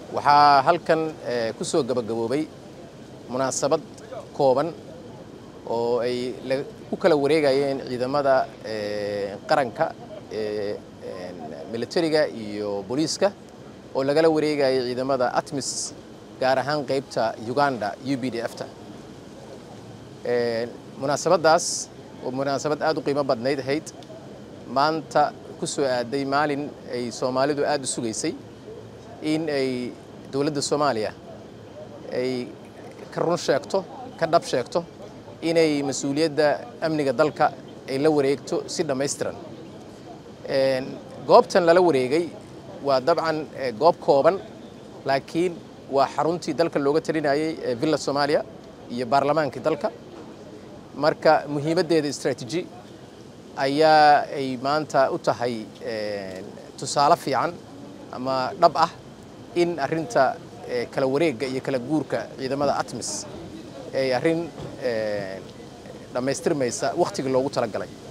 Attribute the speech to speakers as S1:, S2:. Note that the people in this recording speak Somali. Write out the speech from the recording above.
S1: waxaa halkan ku soo gabagaboobay munaasabad kooban oo ay ku kala wareegayeen ciidamada qaranka militariga iyo booliiska oo lagala wareegayay ciidamada atmis gaar ahaan qaybta uganda u b d f ta munaasabaddaas oo munaasabad aad u qiimo badnayd ahayd maanta ku soo aaday maalin ay soomaalidu aad u sugaysay in ay dowladda soomaaliya ay ka run sheegto ka dhab sheegto inay mas-uuliyadda amniga dalka ay la wareegto si dhammaystiran goobtan lala wareegay waa dabcan goob kooban laakiin waa xaruntii dalka looga talinayay ee villa soomaaliya iyo baarlamaankii dalka marka muhiimaddeeda istraatiiji ayaa ay maanta u tahay tusaale fiican ama dhab ah in arrinta kala wareegga iyo kala guurka ciidamada atmis ay arrin dhammaystirmaysa wakhtigii loogu talagalay